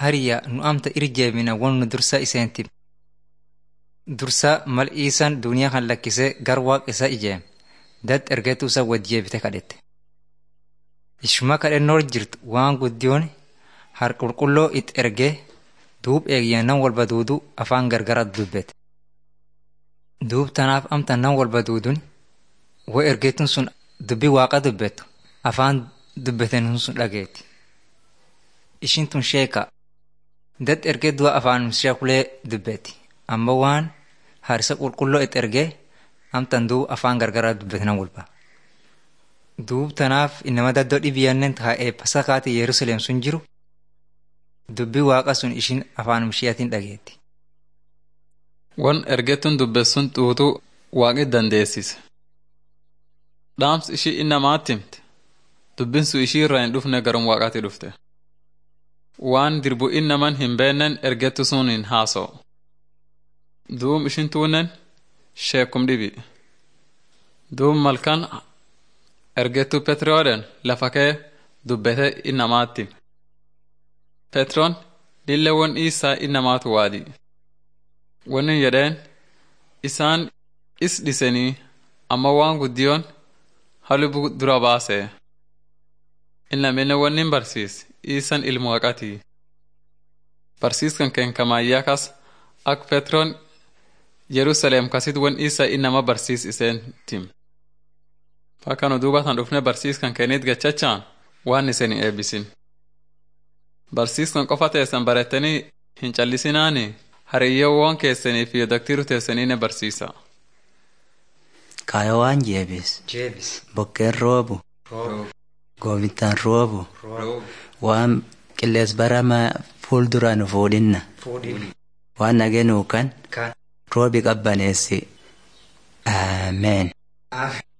hariya nu amta irjeemina won nu dursa iseenti dursa mal iisan duniyaa kan lakkise gar waaq isa ijeem dad ergetu isa wajjeebite kadhette ishuma kadhennoor jirt waan guddiyoon har qulqulloo it ergee duub eegiyya nan walba duudu afaan gargarat dubbete duub tanaaf amta nan walba duudun wo ergeetun sun dubbi waaqa dubbettu afaan dubbeten sun dhageeti ishin tun sheeka dad ergee du'a afaan sheekulee dubbetti amma waan harisa qulqulloo it ergee amtan duub afaan gargaraa dubbetenan walba duub tanaaf inama daddoo dhibiyannen taa'ee pasakaati yerusalem sun jiru dubbi waaqa sun ishin afaan mishiyatiin dhageetti. Won ergettuun dubbessun xuuxuu waaqi dandeessise. Dhaams ishii innamaatti himte. Dubbin sun ishii irraa hin dhufne garum waaqaatti dhufte. Waan dirbu innaman hin beennen ergettu sun hin haasa'u. Duum ishin tuunnen sheekum dhibi. Duum malkan ergettu Petrooden lafa kee dubbete innamaatti hime. Petroon lillewwan isaa innamaatu waadi. Wanni jedheen isaan is dhisanii amma waan guddiyoon halubu dura baasee. Innamine wanni barsiis iisan ilmu haqatii. Barsiiskan keenkamayyaa kas ak Petroon Yerusaleem kasit wan isa innama barsiis iseen tim. Bakka nu duubatan dhufne barsiiskan keenit gachachaan waan isin eebbisin. Barsiiskan qofa teessan barettanii hin callisinaani hariyyoowwan keessanii fi daktiru teessanii ne barsiisa. Kaayoo waan jeebis. Jeebis. Bokkeen roobu. Roobu. Gooftaan roobu. Roobu. Waan qillees baramaa fuulduraan fuudhinna. Fuudhin. Waan nageenuu kan Kan. roobi qabbaneessi. Ameen. Aamen.